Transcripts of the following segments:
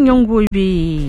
manyan gobe.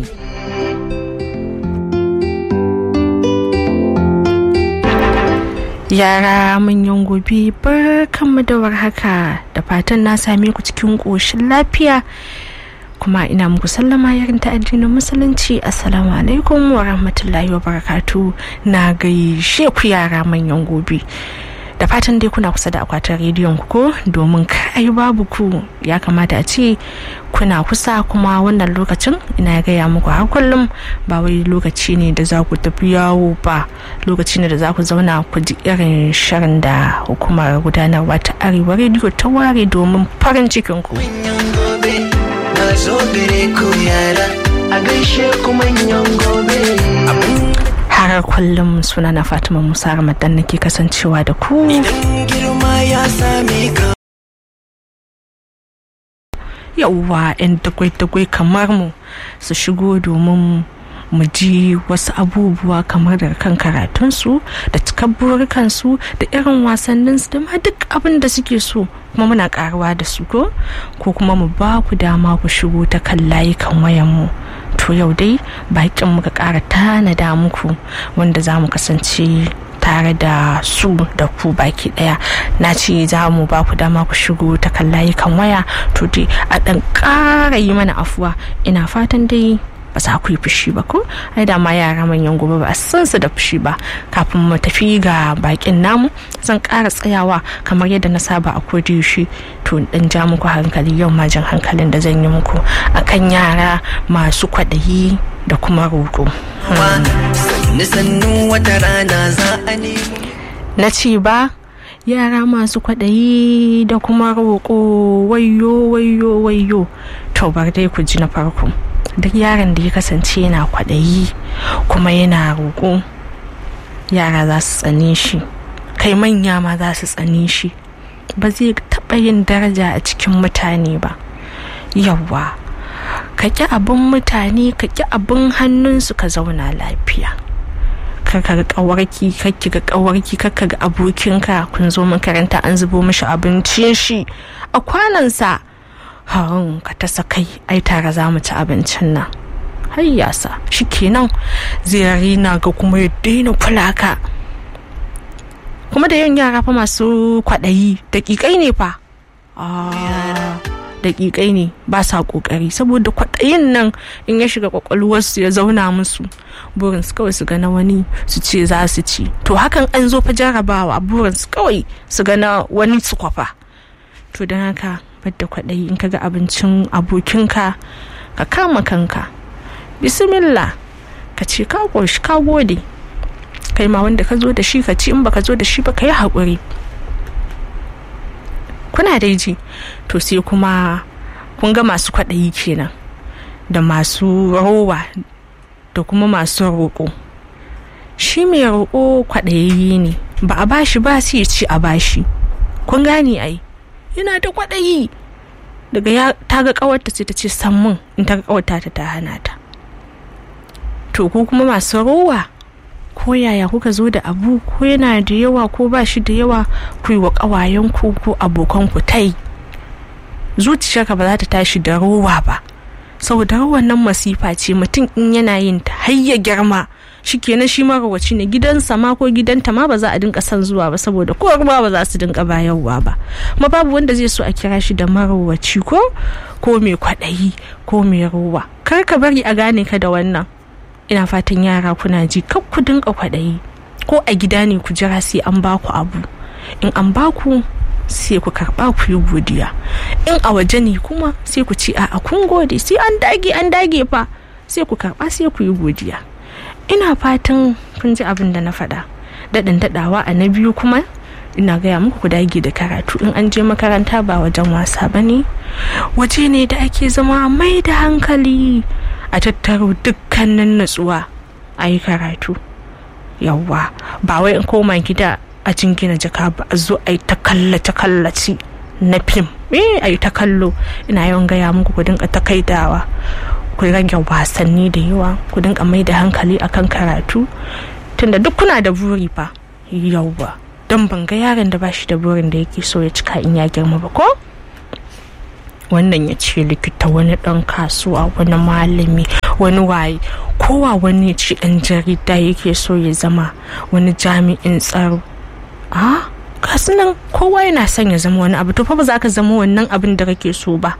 Yara manyan gobe barkanmu da warhaka da fatan na same ku cikin ƙoshin lafiya kuma ina muku sallama yarin ta addinin musulunci assalamu alaikum wa rahmatullahi wa barakatu na gaishe ku yara manyan gobe da fatan dai kuna kusa da akwatin rediyon ku ko domin kai babu ku ya kamata a ce kuna kusa kuma wannan lokacin ina gaya muku har kullum ba wai lokaci ne da za ku tafi yawo ba lokaci ne da za ku zauna ku ji irin shirin da hukumar gudanarwa ta arewa rediyo ta ware domin farin cikin ku na zo gare ku yara a gaishe ku manyan gobe har kullum suna na fatima musa ramadan nake kasancewa da ku idan girma ya same ka yauwa 'yan dagwai-dagwai kamar mu su shigo domin mu ji wasu abubuwa kamar daga kan karatunsu da cikar burikansu da irin wasanninsu da ma duk abin da suke so kuma muna karuwa da su ko ko kuma mu ba ku dama ku shigo ta kan layukan wayanmu to yau dai bakin muka kara tanada muku wanda za mu kasance tare da su da ku baki daya na ce za mu ba ku dama ku shigo ta kan layukan waya to dai a dan kara yi mana afuwa ina fatan dai ba za ku yi fushi ba ko ai da ma yara manyan gobe ba a san su da fushi ba kafin mu tafi ga bakin namu zan ƙara tsayawa kamar yadda na saba a yaushe to dan ja muku hankali yau ma jan hankalin da zan yi muku akan yara masu kwaɗayi da kuma roƙo sannu sannu wata rana za a nemo na ce ba yara masu kwaɗayi da kuma roƙo wayo wayo wayo to bar dai ku ji na farko duk yaron da ya kasance yana kwaɗayi kuma yana roƙo yara za su tsane shi kai manya ma za su tsane shi ba zai taɓa yin daraja a cikin mutane ba yawwa ka ƙi abin mutane ka ƙi abin hannunsu ka zauna lafiya ka ga kawarki kakki ga kawarki kakka ga abokinka kun zo makaranta an zubo mishi abincin shi a kwanansa harin ka ta kai ai tare za mu ci abincin nan har yasa kenan zai rina ga kuma ya daina kula ka kuma da yawan yara fa masu kwaɗayi daƙiƙai ne fa daƙiƙai ne ba sa ƙoƙari saboda kwaɗayin nan in ya shiga ƙwaƙwalwarsu ya zauna musu burin su kawai su gana wani su ce za su ci to hakan an zo fa jarabawa burin su kawai su gana wani su kwafa to don haka da kwaɗayi in ka ga abincin abokinka ka kama kanka bismillah ka ce ka ƙoshi ka gode kai ma wanda ka zo da shi ka ci in baka zo da shi ba ka yi haƙuri kuna dai ji to sai kuma kun ga masu kwaɗayi kenan da masu rowa da kuma masu roƙo shi mai roƙo kwaɗayayye ne ba a bashi ba sai ya ci a bashi kun gane ai yana da kwaɗayi daga ya ta ga ƙawarta sai ta ce sammun in ta ga ƙawarta ta ta hana ta to ku kuma masu rowa ko yaya kuka zo da abu ko yana da yawa ko ba shi da yawa ku yi wa ƙawayenku ko abokanku tai zuciyarka ba za ta tashi da rowa ba saboda rowan nan masifa ce mutum in yana yin ta har ya girma shi kenan shi marowaci ne gidansa ma ko gidanta ma ba za a dinka son zuwa ba saboda ko ruwa ba za su dinka bayarwa ba kuma babu wanda zai so a kira shi da marowaci ko ko mai kwaɗayi ko mai rowa kar ka bari a gane ka da wannan ina fatan yara kuna ji kar ku dinka kwaɗayi ko a gida ne ku jira sai an baku abu in an baku sai ku karba ku yi godiya in a waje ne kuma sai ku ci a kun gode sai an dage an dage fa sai ku karba sai ku yi godiya ina fatan kun ji abin da na faɗa daɗin daɗawa a na biyu kuma ina gaya muku ku dage da karatu in an je makaranta ba wajen wasa ba ne waje ne da ake zama mai da hankali a tattaro dukkanin natsuwa a yi karatu yawwa ba wai in koma gida a jingina jaka ba a zo a yi ta kallace kallace na fim eh a yi ta kallo ina yawan gaya muku ku dinka takaidawa ku rage wasanni da yawa ku dinka mai da hankali akan karatu tunda duk kuna da buri fa yawwa don ban ga yaron da ba shi da burin da yake so ya cika in ya girma ba ko wannan ya ce likita wani dan kasuwa wani malami wani waye kowa wani ya ce dan jarida yake so ya zama wani jami'in tsaro a kasu nan kowa yana son ya zama wani abu to fa ba za ka zama wannan abin da kake so ba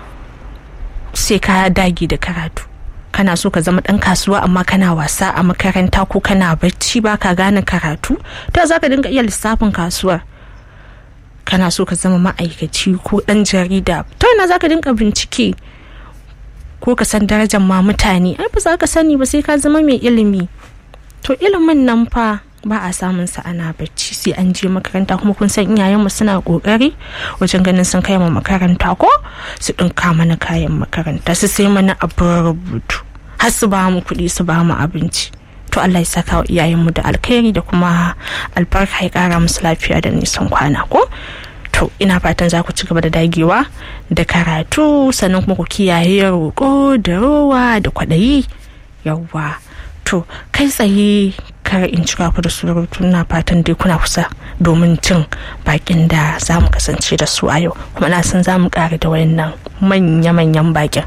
sai ka dage da karatu kana so ka zama dan kasuwa amma kana wasa a makaranta ko kana bacci ba ka gane karatu ta za ka dinga iya lissafin kasuwar kana so ka zama ma'aikaci ko dan jarida ta yana za ka dinga bincike ko ka san darajar ma mutane ai ba za ka sani ba sai ka zama mai ilimi to ilimin nan fa ba a samun sa ana bacci sai an je makaranta kuma kun san iyayenmu suna kokari wajen ganin sun kai mu makaranta ko su dinka mana kayan makaranta su sai mana abin rubutu har su ba mu kuɗi su ba mu abinci to Allah ya saka wa iyayenmu da alkhairi da kuma albarka ya kara musu lafiya da nisan kwana ko to ina fatan za ku ci gaba da dagewa da karatu sannan kuma ku kiyaye roƙo da rowa da kwaɗayi yawwa to kai tsaye kar in cika ku da surutu na fatan dai kuna kusa domin cin bakin da za mu kasance da su a yau kuma na san za mu ƙara da wayannan manya-manyan bakin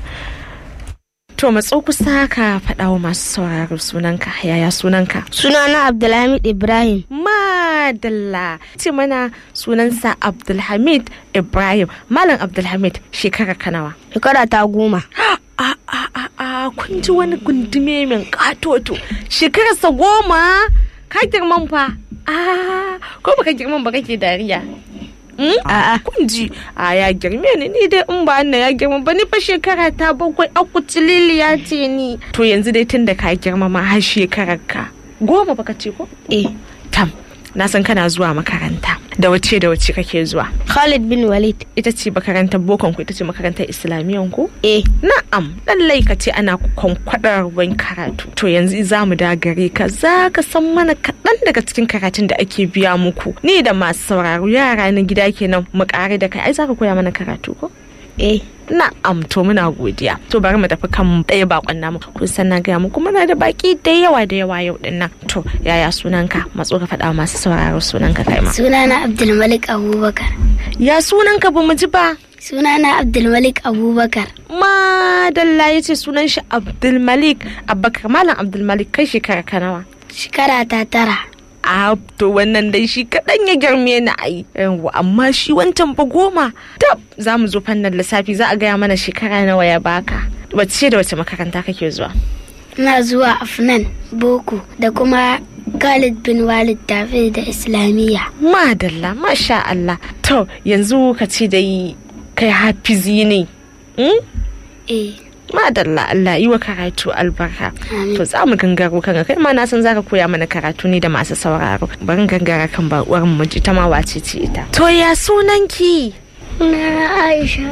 to matso kusa ka faɗa wa masu sauraro sunanka yaya sunanka Sunana Abdulhamid Ibrahim. madalla ce mana sunansa abdulhamid ibrahim malam abdulhamid shekara kanawa Shekara ta goma. a a a a kun ji wani gundume min katoto shekararsa goma ka girman fa a ko baka girman ba kake dariya Hmm? A'a. kun ji a ya girme ni ni dai in ba na ya girma ba ni fa shekara ta bakwai akutililiya ce ni to yanzu dai tun da ka girma ma har shekarar ka goma baka ce ko Eh. tam na san kana zuwa makaranta da wace da wace kake zuwa Khalid bin Walid. ita ce makarantar bokon ku ita ce makarantar islamiyan ku Eh. na'am lallai ka ce ana kwankwadar wani karatu to yanzu za mu da gare ka za ka san mana kaɗan daga cikin karatun da ake biya muku ni da masu sauraro yara na gida kenan mu ƙare da kai ai za ka koya mana karatu ko Eh. na'am to muna godiya to bari mu tafi kan ɗaya bakon namu kun san na gaya muku muna da baki da yawa da yawa yau din nan to yaya sunanka matso ka faɗa wa masu sauraro sunanka kai ma Sunana Abdulmalik Abubakar. ya sunanka ba mu ji ba Sunana Abdulmalik Abubakar. madalla ya ce sunan shi abdulmalik abubakar malam abdulmalik kai shekara ka nawa Shekara ta tara. a to wannan dai shi kaɗan ya girme ni ai Yawwa, amma shi wancan fa goma tab za mu zo fannin lissafi za a gaya mana shekara nawa ya baka wace da wace makaranta kake zuwa Ina zuwa Afnan, Boko da kuma Khalid bin Walid tafi da Islamiyya. madalla masha Allah to yanzu ka ce dai kai hafizi ne hmm? Eh. madalla Allah yi wa karatu albarka Amin. to za mu gangaro kan kai ma na san zaka koya mana karatu ne da masu sauraro bari gangara kan bakuwar mu ji ta ma wace ce ita to ya sunanki Sunana Aisha.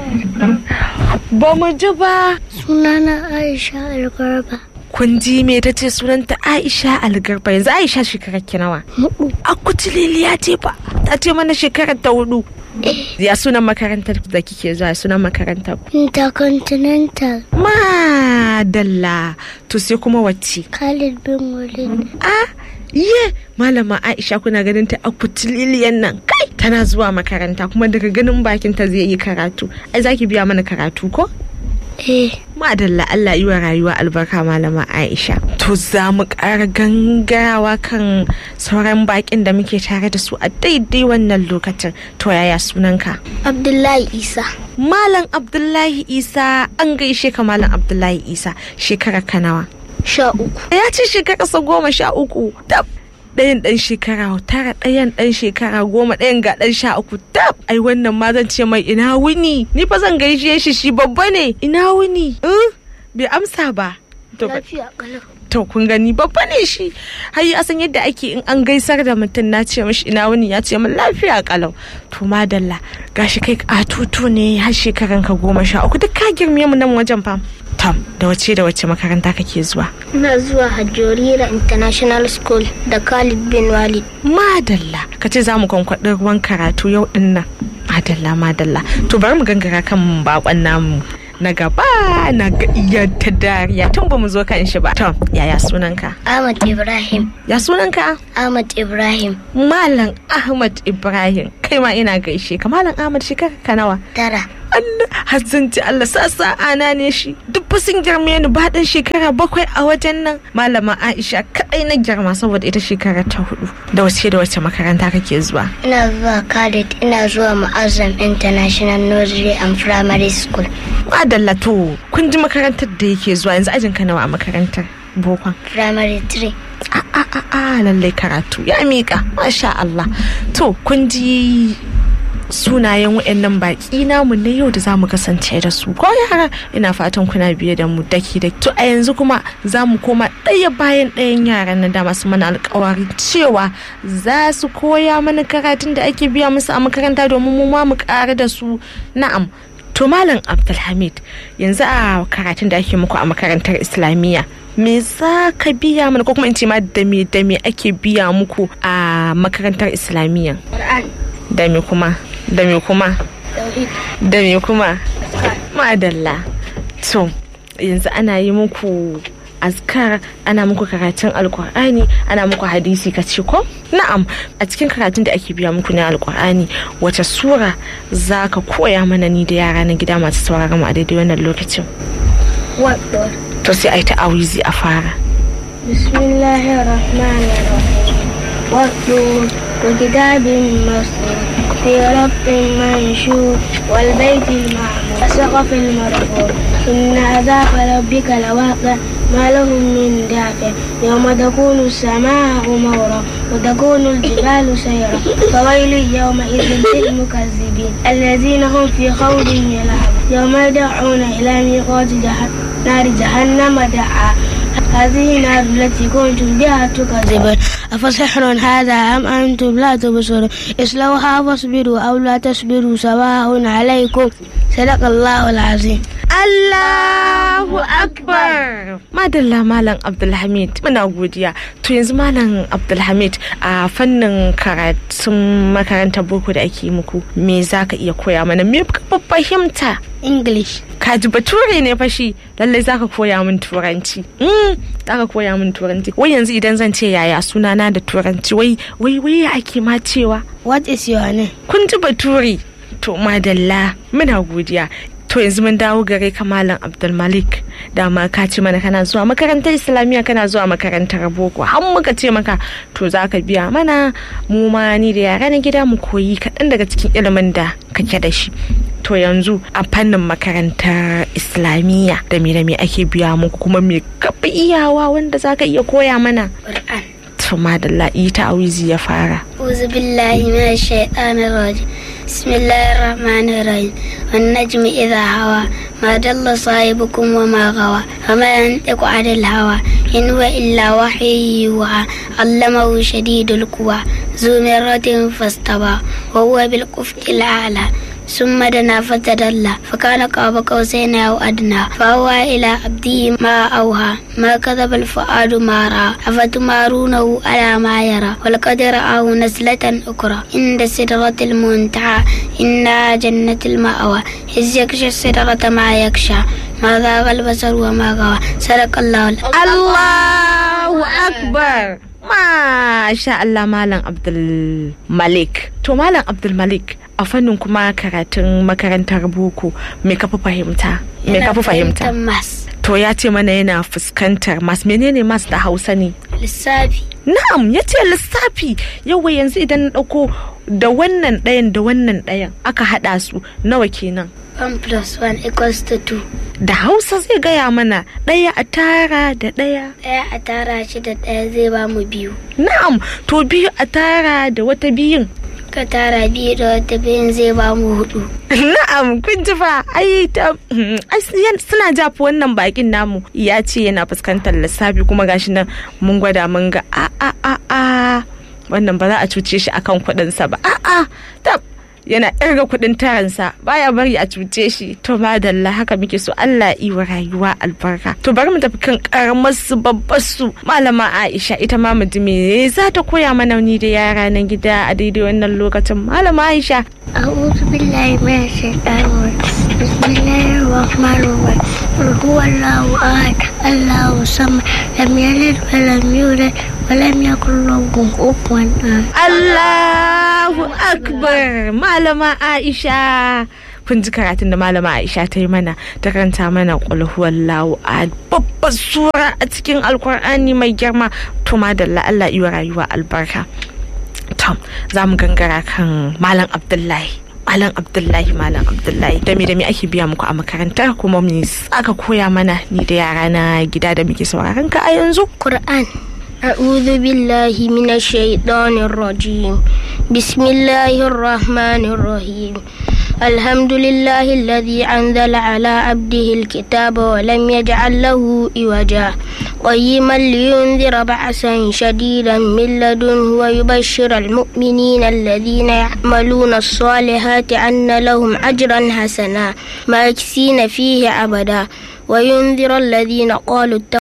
ba mu ji ba Sunana Aisha Algarba. kun ji me ta ce sunanta Aisha Algarba yanzu Aisha shekarar ki nawa Hudu. Akuci Liliya ce ba ta ce mana shekarar ta hudu ya sunan makarantar da kike zuwa sunan makarantar ku Intercontinental. madalla to sai kuma wacce Khalid bin Walid. a ye malama aisha kuna ganin ta a kutililiyan nan kai tana zuwa makaranta kuma daga ganin bakin ta zai yi karatu ai zaki biya mana karatu ko Eh. madalla Allah yi wa rayuwa albarka malama Aisha to za mu ƙara gangarawa kan sauran bakin da muke tare da su a daidai wannan lokacin to yaya sunanka Abdullahi Isa. Malam Abdullahi Isa an gaishe ka Malam Abdullahi Isa shekara kanawa Sha uku. ya ce shekararsa goma sha uku tab ɗayan ɗan shekara tara ɗayan ɗan shekara goma ɗayan ga ɗan sha uku tab ai wannan ma zan ce mai ina wuni ni fa zan gaishe shi shi babba ne ina wuni in bai amsa ba to ba- Lafiya kalau. to kun gani babba ne shi har ya san yadda ake in an gaisar da mutum na ce mashi ina wuni ya ce min lafiya kalau to madalla gashi kai katutu ne har shekaran ka goma sha uku duk ka girme mu nan wajen fam tam da wace da wace makaranta kake zuwa Ina zuwa Hajjorira International School da Khalid bin Walid. madalla ka ce za mu kwankwaɗi ruwan karatu yau din nan madalla madalla to bari mu gangara kan bakon namu na gaba na ga iya ta dariya tun ba mu zo kan shi ba to yaya sunanka Ahmad Ibrahim ya sunanka Ahmad Ibrahim malam ahmad ibrahim kai ma ina gaishe ka malam ahmad shekara ka nawa tara Allah hazanci Allah sa ana ne shi duk fa sun girme ni ba dan shekara bakwai a wajen nan malama Aisha kadai na girma saboda ita shekara ta hudu da wace da wace makaranta kake zuwa ina zuwa Khalid ina zuwa Mu'azzam International Nursery and Primary School madalla to kun ji makarantar da yake zuwa yanzu ajin ka nawa a makarantar bokon Primary 3 a a a a lallai karatu ya mika masha Allah to kun ji sunayen waɗannan baƙi namu na yau da za mu kasance da su ko yara ina fatan kuna biye da mu daki da to a yanzu kuma za mu koma ɗaya bayan ɗayan yaran na da masu mana alƙawarin cewa za su koya mana karatun da ake biya musu a makaranta domin mu ma mu ƙara da su na'am to malam abdulhamid yanzu a karatun da ake muku a makarantar islamiyya me za ka biya mana ko kuma in ce ma da me da me ake biya muku a makarantar islamiyya Quran da me kuma da me kuma Tauhid da me kuma madalla to yanzu ana yi muku azkar ana muku karatun alkur'ani ana muku hadisi ka ce ko na'am a cikin karatun da ake biya muku na alkur'ani wace sura za ka koya mana ni da yara na gida masu sauraron mu a daidai wannan lokacin What to sai a yi ta'awizi a fara بسم الله الرحمن الرحيم والطور وكتاب مسطور في رب منشور والبيت المعمور والسقف المرفوع إن عذاب ربك لواقع ما لهم من دافع يوم تكون السماء مورا وتكون الجبال سيرا فويل يومئذ للمكذبين الذين هم في خوض يلعبون يوم يدعون إلى ميقات جهنم نار جهنم دعا هذه النار التي كنتم بها تكذبون أفسحر هذا أم أنتم لا تبصرون اصلوها واصبروا أو لا تصبروا سواء عليكم صدق الله العظيم Allahu Akbar! Madalla Malam Abdulhamid muna godiya. To yanzu Malam Abdulhamid a fannin karatun makarantar boko da ake muku me za ka iya koya mana me ka fahimta? English Kaji bature ne fashi lallai za ka koya min turanci. Mm, za ka koya min turanci. Wai yanzu idan zan ce yaya sunana da turanci wai wai wai ya ake ma cewa What is your name? kun ji bature to madalla muna godiya to yanzu mun dawo gare ka malam abdulmalik dama ka ce mana kana zuwa makarantar islamiyya kana zuwa makarantar boko har muka ce maka to za ka biya mana mu ma ni da yara na gida mu koyi kaɗan daga cikin ilimin da kake da shi to yanzu a fannin makarantar islamiyya da me da me ake biya muku kuma me kafa iyawa wanda za ka iya koya mana Quran to madalla ita awizi ya fara أعوذ بالله من الشيطان الرجيم بسم الله الرحمن الرحيم والنجم إذا هوى ما ضل صاحبكم وما غوى وما ينطق عن الهوى إن هو إلا وحي يوحى علمه شديد القوى ذو مرة فاستوى وهو بالقفق الأعلى ثم دنا فتدلى فكان قاب قوسين أو أدنى فأوى إلى عبده ما أوهى ما كذب الفؤاد ما رأى أفتمارونه على ما يرى ولقد رآه نزلة أخرى عند سدرة المنتهى إنها جنة المأوى إذ يغشى السدرة ما يغشى ما ذاق البصر وما غوى صدق الله العظيم. Allahu Akbar. Masha Allah Malam Abdul Malik. To Malam Abdul Malik a fannin kuma karatun makarantar boko me ka fi fahimta? Me ka fi fahimta? mas To ya ce mana yana fuskantar mas menene mas da Hausa ne? lissafi Na'am ya ce lissafi yawa yanzu idan na ɗauko da wannan ɗayan da wannan ɗayan aka haɗa su nawa kenan? 1 plus 1 equals to 2 Da Hausa zai gaya mana ɗaya a tara da ɗaya. ɗaya a tara shi da ɗaya zai ba mu biyu Na'am, to biyu a tara da wata biyun. ka tara biyu da wata biyun zai ba mu hudu Na'am, kun ji fa ai ta ai yan- suna jafa wannan bakin namu ya ce yana fuskantar lissafi kuma gashi nan mun gwada mun ga a a a a wannan ba za a cuce shi akan kuɗinsa ba a a tab yana irga kuɗin taransa baya bari a cuce shi to madalla haka muke so Allah yi wa rayuwa albarka to bari mu tafi kan karamar su babbar su malama Aisha ita ma mu ji me za ta koya mana ni da yara na gida a daidai wannan lokacin malama Aisha أعوذ بالله من الشيطان الرجيم بسم الله الرحمن الرحيم قل هو الله أحد الله الصمد لم يلد ولم يولد ولم يكن له كفوا أحد Allahu Akbar malama Aisha kun ji karatun da malama Aisha ta yi mana ta karanta mana qul huwallahu ahad babbar sura a cikin alkur'ani mai girma to madalla Allah yi wa rayuwa albarka tom za mu gangara kan malam Abdullahi Malam Abdullahi Malam Abdullahi da me da me ake biya muku a makarantar kuma me aka koya mana ni da yara na gida da muke sauraron ka a yanzu قرآن أعوذ بالله من الشيطان الرجيم بسم الله الرحمن الرحيم الحمد لله الذي أنزل على عبده الكتاب ولم يجعل له إوجا قيما لينذر بأسا شديدا من لدنه ويبشر المؤمنين الذين يعملون الصالحات أن لهم أجرا حسنا ماكثين فيه أبدا وينذر الذين قالوا اتقوا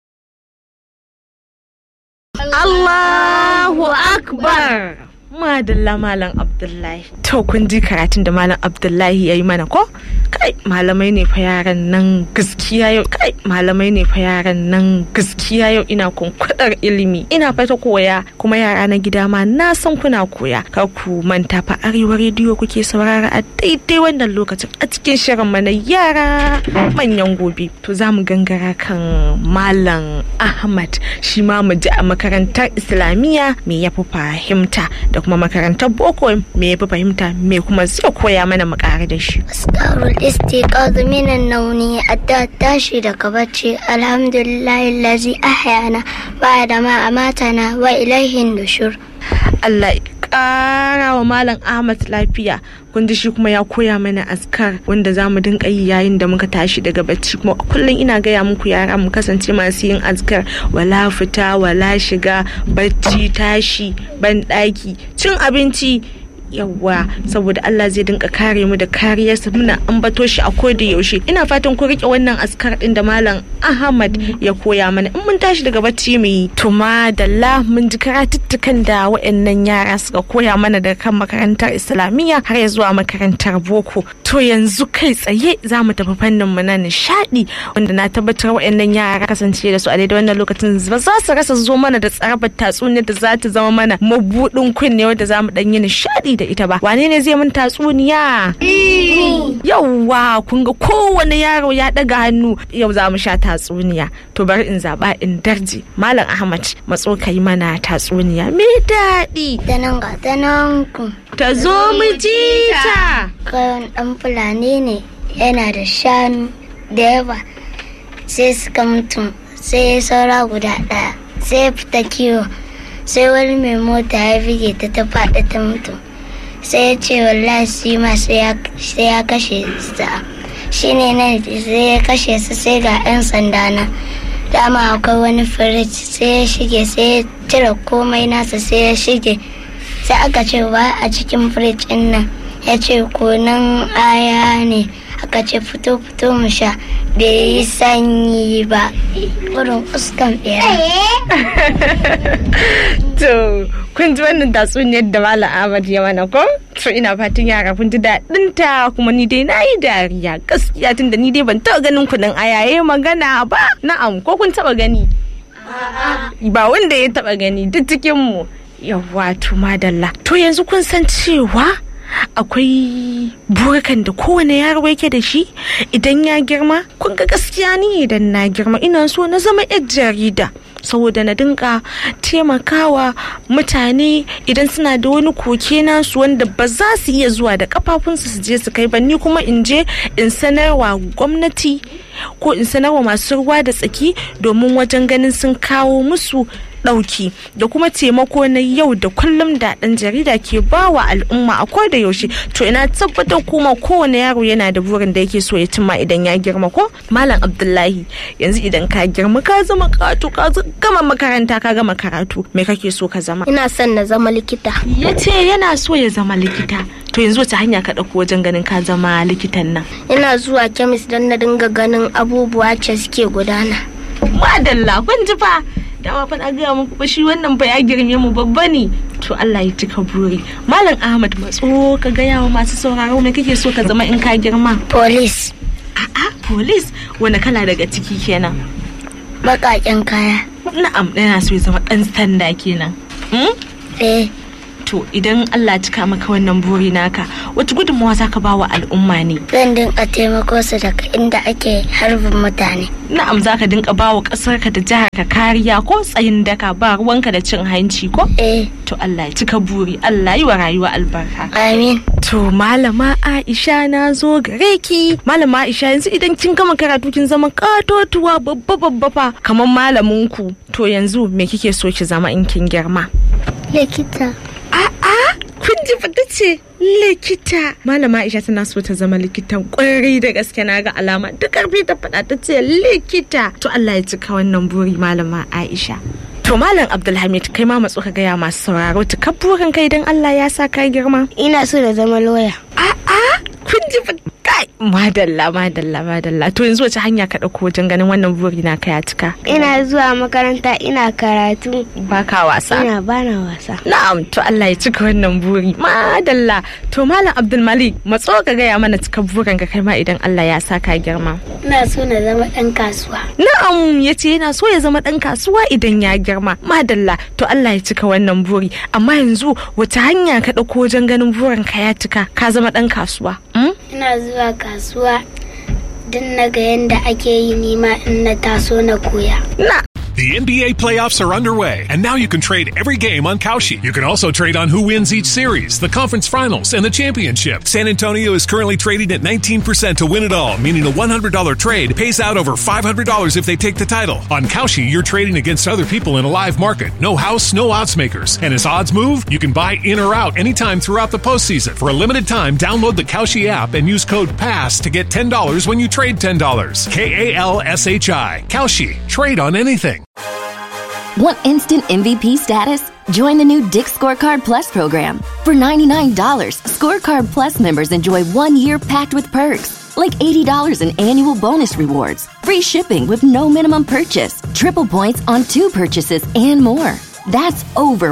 Allahu Akbar Madalla Malam Abdullahi to kun ji karatun da Malam Abdullahi ya yi mana ko kai malamai ne fa yaran nan gaskiya yau kai malamai ne fa yaran nan gaskiya yau ina kunkudar ilimi ina fata koya kuma yara na gida ma na san kuna koya kar ku manta fa arewa rediyo kuke saurara a daidai wannan lokacin a cikin shirin mana yara manyan gobe to za mu gangara kan Malam Ahmad shi ma mu ji a makarantar Islamiyya me ya fi fahimta da kuma makarantar boko me ya fi fahimta me kuma zai koya mana mu ƙara da shi أذكار الاستيقاظ من النوم حتى التاشي دكبتشي الحمد لله الذي أحيانا بعد ما أماتنا وإليه النشور Allah ya ƙara wa Malam Ahmad lafiya kun ji shi kuma ya koya mana askar wanda za mu dinga yi yayin da muka tashi daga bacci kuma kullum ina gaya muku yara mu kasance masu yin askar wala fita wala shiga bacci tashi ban ɗaki cin abinci yawwa saboda Allah zai dinka kare mu da kariyarsa muna ambato shi a koda yaushe ina fatan ku rike wannan askar din da malam Ahmad ya koya mana in mun tashi daga bacci mu yi to madalla mun ji karatuttukan da waɗannan yara suka koya mana daga kan makarantar islamiyya har ya zuwa makarantar boko to yanzu kai tsaye za mu tafi fannin mu na nishadi wanda na tabbatar waɗannan yara kasance da su a daidai wannan lokacin ba za su rasa zo mana da tsarabar tatsuniyar da za ta zama mana mabudin kunne wanda za mu ɗan yi nishadi da ita ba wane ne zai mun tatsuniya yauwa kun ga kowane yaro ya ɗaga hannu yau za mu sha tatsuniya to bari in zaɓa in darje malam ahmad matso ka yi mana tatsuniya me daɗi Danan ga danan ku ta zo mu ji ta kayan ɗan fulani ne yana da shanu da yawa sai suka mutu sai ya saura guda ɗaya sai ya fita kiwo sai wani mai mota ya bige ta ta faɗi ta mutu sai ya ce wallahi shi ma sai ya kashe sa shi ne nan sai ya kashe su sai ga 'yan sanda na dama akwai wani firij sai ya shige sai ya cire komai nasa sai ya shige sai aka ce ba a cikin firij ɗin nan ya ce konan aya ne aka ce fito fito mu sha bai yi sanyi ba wurin uskan bera to kun ji wannan tatsuniyar da malam ahmad ya mana ko to ina fatan yara kun ji daɗin ta kuma ni dai na yi dariya gaskiya tun da ni dai ban taɓa ganin kuɗin ayaye magana ba na'am ko kun taɓa gani ba wanda ya taɓa gani duk cikin mu yawa to madalla to yanzu kun san cewa akwai burkan da kowane yaro yake da shi idan ya girma kun ga gaskiya ni idan na girma ina so na zama yar jarida saboda na dinga taimakawa mutane idan suna da wani koke nasu wanda ba za su iya zuwa da kafafunsu su je su kai ba ni kuma in je in sanarwa gwamnati ko in sanarwa masu ruwa da tsaki domin wajen ganin sun kawo musu ɗauki da kuma taimako na yau da kullum da ɗan jarida ke bawa al'umma a koda yaushe to ina tabbatar kuma kowane yaro yana da burin da yake so ya cimma idan ya girma ko malam abdullahi yanzu idan ka girma ka zama karatu ka gama makaranta ka gama karatu me kake so ka zama ina son na zama likita ya ce yana so ya zama likita to yanzu wace hanya ka ɗauko wajen ganin ka zama likitan nan ina zuwa kemis don na dinga ganin abubuwa ce suke gudana madalla kun ji fa dama fa na gaya muku ba shi wannan ba ya girme mu babba ne to Allah ya cika buri malam Ahmad matso ka gaya wa masu sauraro me kake so ka zama in ka girma police a'a police wani kala daga ciki kenan baƙaƙen kaya na'am yana so ya zama dan sanda kenan hmm? eh to idan Allah cika maka wannan buri naka wata gudunmawa za ka ba wa al'umma ne zan dinga taimako su daga inda ake harbin mutane na'am za ka dinka ba wa ƙasarka da jihar ka kariya ko tsayin daka ba ruwanka da cin hanci ko eh to Allah ya cika buri Allah yi wa rayuwa albarka amin to malama Aisha na zo gare ki malama Aisha yanzu idan kin gama karatu kin zama katotuwa babba babba fa kamar malamin ku to yanzu me kike so ki zama in kin girma likita a'a kun ji fata ce likita malama aisha tana so ta zama likitan kwarai da gaske na ga alama duk karfi ta faɗa ta ce likita to allah ya cika wannan buri malama aisha to malam abdulhamid kai ma matso ka gaya masu sauraro ta burin kai don allah ya sa ka girma ina so na zama loya a'a kun ji kai madalla madalla madalla to yanzu wace hanya ka ɗauko wajen ganin wannan buri na ka ya cika ina zuwa makaranta ina karatu baka wasa ina bana wasa Na'am to Allah ya cika wannan buri. Madalla to Malam Abdul Malik matso ka gaya mana cika burin ka kai ma idan Allah ya sa ka girma. ina so na zama ɗan kasuwa Na'am ya ce yana so ya zama ɗan kasuwa idan ya girma. Madalla to Allah ya cika wannan buri. Amma yanzu wata hanya ka ɗauko wajen ganin burin ka ya cika ka zama ɗan kasuwa. Mm? ina zuwa kasuwa don na ga yadda ake yi nima in na taso na koya Na The NBA playoffs are underway, and now you can trade every game on Kalshi. You can also trade on who wins each series, the conference finals, and the championship. San Antonio is currently trading at 19% to win it all, meaning a $100 trade pays out over $500 if they take the title. On Kalshi, you're trading against other people in a live market. No house, no odds makers. And as odds move, you can buy in or out anytime throughout the postseason. For a limited time, download the Kalshi app and use code PASS to get $10 when you trade $10. K A L S H I. Kalshi. Trade on anything. Want instant MVP status? Join the new Dick Scorecard Plus program. For $99, Scorecard Plus members enjoy one year packed with perks, like $80 in annual bonus rewards, free shipping with no minimum purchase, triple points on two purchases, and more. That's over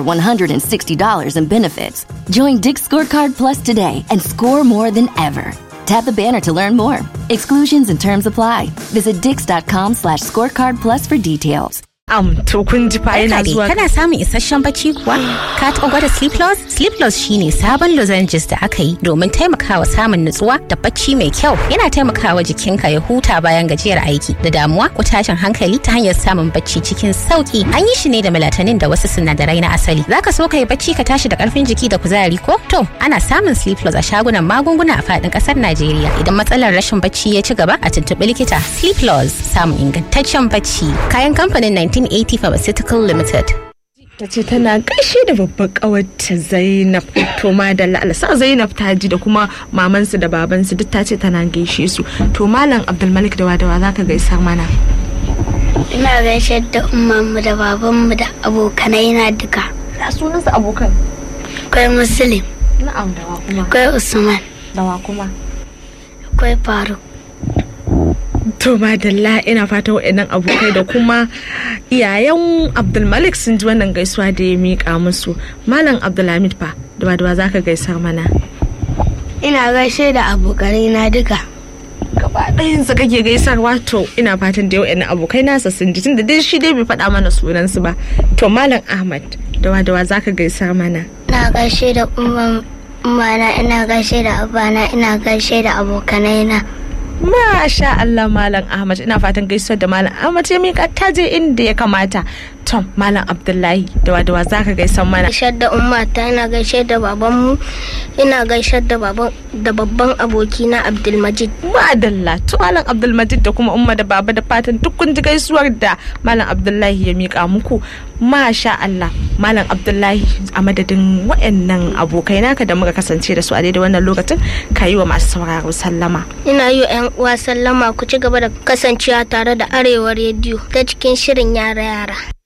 $160 in benefits. Join Dick Scorecard Plus today and score more than ever. Tap the banner to learn more. Exclusions and terms apply. Visit dix.com slash scorecard plus for details. am to kun ji fa yana Barka dai, zuwa kana samun isasshen bacci kuwa? Ka taɓa gwada Sleep Loss? Sleep Loss shine sabon lozenges da aka yi domin taimakawa samun nutsuwa da bacci mai kyau. Yana taimakawa jikinka ya huta bayan gajiyar aiki da damuwa ko tashin hankali ta hanyar samun bacci cikin sauki. An yi shi ne da melatonin da wasu sinadarai na asali. Zaka so ka yi bacci ka tashi da karfin jiki da kuzari ko? To, ana samun Sleep Loss a shagunan magunguna a faɗin ƙasar Najeriya. Idan matsalar rashin bacci ya ci gaba a tuntuɓi likita. Sleep Loss samun ingantaccen bacci. Kayan kamfanin 1980 Pharmaceutical Limited. ta ce tana gaishe da babbar kawarta Zainab to madalla alsa Zainab ta ji da kuma mamansu da babansu duk ta ce tana gaishe su to malam Abdulmalik da wadawa zaka gaisar mana ina gaishe da ummanmu da babanmu da abokanai na duka ya sunansu abokan akwai muslim na'am da wa kuma akwai usman da wa kuma akwai faruk to madalla ina fata waɗannan abokai da kuma iyayen Abdulmalik sun ji wannan gaisuwa da ya miƙa musu malam Abdulhamid fa da wadawa zaka gaisar mana ina gaishe da abokanai na duka gaba ɗayansa kake gaisarwa to ina fatan da yau abokai nasa sun ji tunda dai shi dai bai faɗa mana sunansu ba to malam ahmad dawa dawa zaka gaisar mana ina gaishe da umman ummana ina gaishe da abana ina gaishe da abokanai na Masha Allah Malam Ahmad ina fatan gaisuwar da Malam Ahmad ya mika ta je inda ya kamata tom malam abdullahi da wadawa za ka gaisan mana gaishe da ummata ina gaishe da babanmu ina gaishe da baban da babban abokina abdulmajid madalla to malam abdulmajid da kuma umma da baba da fatan duk kun ji gaisuwar da malam abdullahi ya mika muku masha Allah malam abdullahi a madadin waɗannan abokai naka da muka kasance da su a daidai wannan lokacin ka yi wa masu sauraro sallama ina yi wa 'yan uwa sallama ku ci gaba da kasancewa tare da arewa rediyo ta cikin shirin yara yara